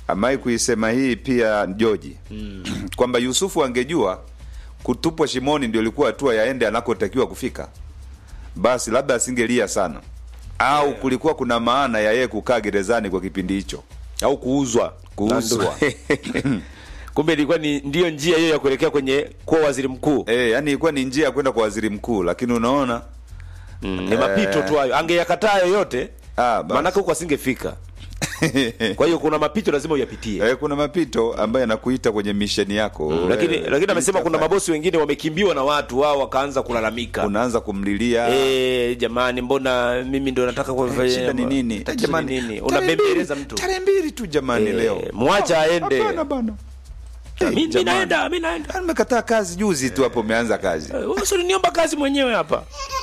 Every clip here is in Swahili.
amai kuisema hii pia Joji kwamba Yusufu angejua kutupwa shimoni ndio ilikuwa hatua yaende anakotakiwa kufika, basi labda asingelia sana, au kulikuwa kuna maana ya yeye kukaa gerezani kwa kipindi hicho. au kuuzwa Kuuzwa. kumbe ilikuwa ni ndiyo njia hiyo ya kuelekea kwenye kuwa waziri mkuu E, yani ilikuwa ni njia ya kwenda kwa waziri mkuu, lakini unaona mm, ni mapito tu hayo angeyakataa yoyote Ah, basi. maanake huko asingefika kwa hiyo kuna mapito lazima uyapitie e, kuna mapito ambayo yanakuita kwenye misheni yako Mm, lakini Eh, lakini amesema kuna itafanya. mabosi wengine wamekimbiwa na watu wao wakaanza kulalamika unaanza kumlilia Eh, jamani mbona mimi ndo nataka kufanya shida ni nini? Tatizo Eh, jamani, ni nini? tarehe unabembeleza mbili- mtu tarehe mbili tu jamani, Eh, leo mwacha aende. Hapana bana. Eh, Mi- mi jamani. naenda mi naenda Ah, nimekataa kazi juzi tu hapo, umeanza kazi Eh, wewe si uliniomba kazi mwenyewe hapa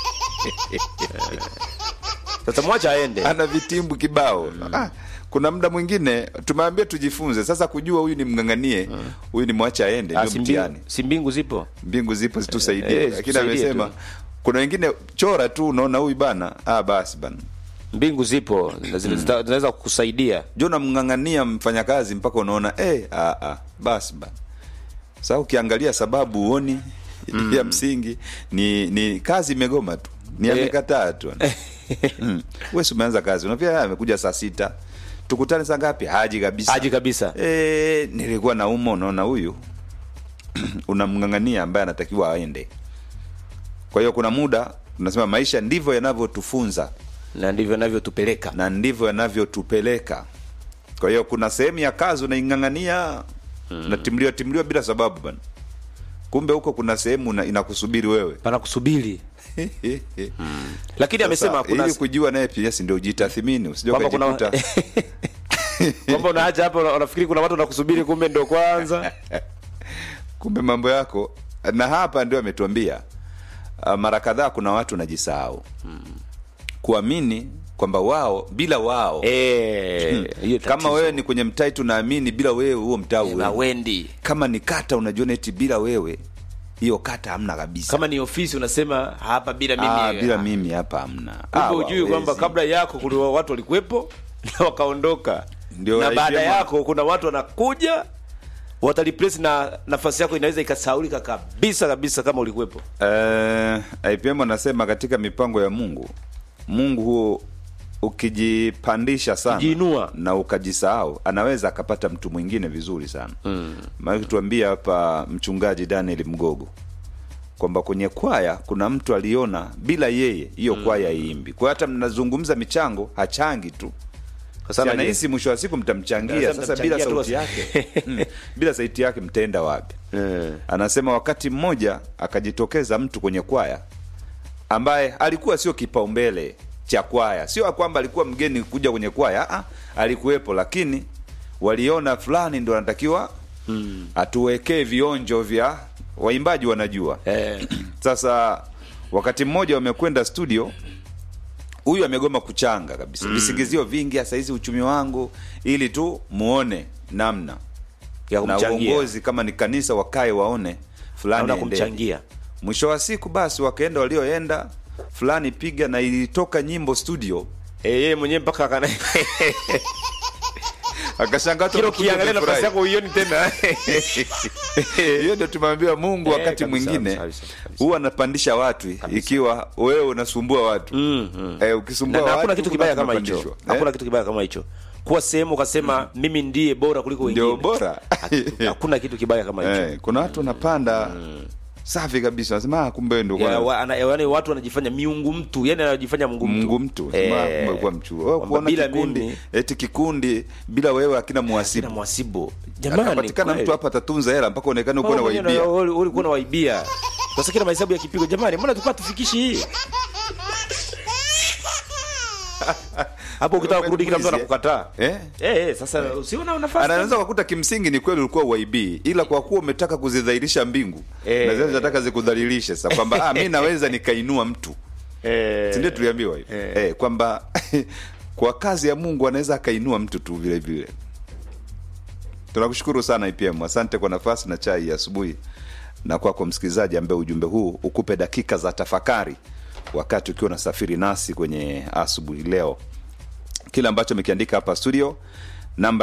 sasa mwacha aende ana vitimbu kibao ah, kuna muda mwingine tumeambia tujifunze sasa kujua huyu ni mng'ang'anie huyu ni mwacha aende Ah, ndio si mbingu- mtihani si mbingu zipo mbingu zipo zitusaidie Eh, eh, lakini zitusaidie amesema tu. kuna wengine chora tu unaona huyu bana ah, basi bana mbingu zipo na zina- zita- zinaweza kukusaidia jo namng'ang'ania mfanyakazi mpaka unaona eh, ah, ah, basi bana sasa ukiangalia sababu uoni ya msingi ni ni kazi imegoma tu ni Eh. amekataa tu mm. wewe si umeanza kazi unapia amekuja saa sita tukutane saa ngapi haji kabisa haji kabisa e, nilikuwa nauma unaona huyu unamng'ang'ania ambaye anatakiwa aende kwa hiyo kuna muda tunasema maisha ndivyo yanavyotufunza na ndivyo navyotupeleka na ndivyo yanavyotupeleka kwa hiyo kuna sehemu ya kazi unaing'ang'ania mm. natimliwa timliwa bila sababu bana kumbe huko kuna sehemu una- inakusubiri wewe pana kusubiri lakini amesema Sasa, kuna ili kujua naye pia si ndio ujitathimini usije kwamba kuna ukajikuta kwamba unaacha hapo una- unafikiri kuna watu wanakusubiri kumbe ndo kwanza kumbe mambo yako na hapa ndio ametuambia uh, mara kadhaa kuna watu najisahau kuamini kwamba wao bila wao Eh, hiyo kama tatizo. wewe ni kwenye mtaa tunaamini bila wewe huo mtaa Eh, uwe hawendi kama ni kata unajiona eti bila wewe hiyo kata hamna kabisa kama ni ofisi unasema hapa bila mimi ah, bila mimi hapa hamna Ah, kumbe ujui hawawezi. kwamba kabla yako kuna watu walikuwepo na wakaondoka Ndio na baada IPM yako kuna watu wanakuja wataliplace na nafasi yako inaweza ikasaulika kabisa kabisa kama ulikuwepo Eh, IPM anasema katika mipango ya Mungu, Mungu huo ukijipandisha sana Ukijiinua. na ukajisahau, anaweza akapata mtu mwingine vizuri sana mm. Maana tuambia hapa mchungaji Daniel Mgogo kwamba kwenye kwaya kuna mtu aliona bila yeye hiyo kwaya iimbi. Kwa hiyo hata mnazungumza michango hachangi tu Kwa Sasa sababu nahisi mwisho wa siku mtamchangia. Sasa Sasa bila mtamchangia tu sauti yake mm, bila sauti yake mtaenda wapi? Eh. Anasema wakati mmoja akajitokeza mtu kwenye kwaya ambaye alikuwa sio kipaumbele cha kwaya, sio kwamba alikuwa mgeni kuja kwenye kwaya, ah, alikuwepo, lakini waliona fulani ndo anatakiwa mm. atuwekee vionjo vya waimbaji wanajua eh, sasa wakati mmoja wamekwenda studio huyu amegoma kuchanga kabisa visingizio vingi hasa hizi uchumi wangu ili tu muone namna ya na kumchangia uongozi kama ni kanisa wakae waone fulani naona aendeje. kumchangia mwisho wa siku basi wakaenda walioenda fulani piga na ilitoka nyimbo studio eh, yeye mwenyewe mpaka akana akashangaa watu kila wamekuja ukiangalia nafasi wamefurahi. yako uioni tena hiyo ndio tumwambia mungu Eh, wakati kabisa, mwingine kabisa, kabisa. huwa anapandisha watu ikiwa wewe unasumbua watu Mm, mm. eh, na, ukisumbua na hakuna watu, kitu kuna kibaya watu kama hicho wanapandishwa. hakuna Eh? kitu kibaya kama hicho kuwa sehemu ukasema mimi ndiye bora kuliko wengine ndio bora hakuna kitu kibaya kama hicho eh, kuna watu wanapanda safi kabisa wanasema "Ah, kumbe wewe ndio Ya, bwana." wa, ana, yani watu wanajifanya miungu mtu yani anajifanya mungu mtu mungu mtu Eh, Sema, "Ah, kumbe kuwa mchu Wewe kwamba kuona bila kikundi mimi- eti kikundi bila wewe akina sina muhasibu mwasibu jamani akapatikana kweli. mtu hapa atatunza hela mpaka uonekane uko na Wewe mwenyewe waibia una- ulikuwa na waibia sasa kila mahesabu ya kipigo jamani mbona tulikuwa tufikishi hii hapo ukitaka kurudi kila mtu Mwizi, eh? anakukataa eh? eh eh sasa usiona nafasi anaweza kukuta kimsingi ni kweli ulikuwa waibii ila kwa kuwa umetaka kuzidhalilisha mbingu Eh. na zile zinataka zikudhalilishe sasa kwamba ah, mi naweza nikainua mtu eh sindio tuliambiwa hivyo Eh. eh, kwamba kwa kazi ya mungu anaweza akainua mtu tu vile vile tunakushukuru sana ipm asante kwa nafasi na chai ya asubuhi na kwako msikilizaji ambaye ujumbe huu ukupe dakika za tafakari wakati ukiwa unasafiri nasi kwenye asubuhi leo kile ambacho amekiandika hapa studio namba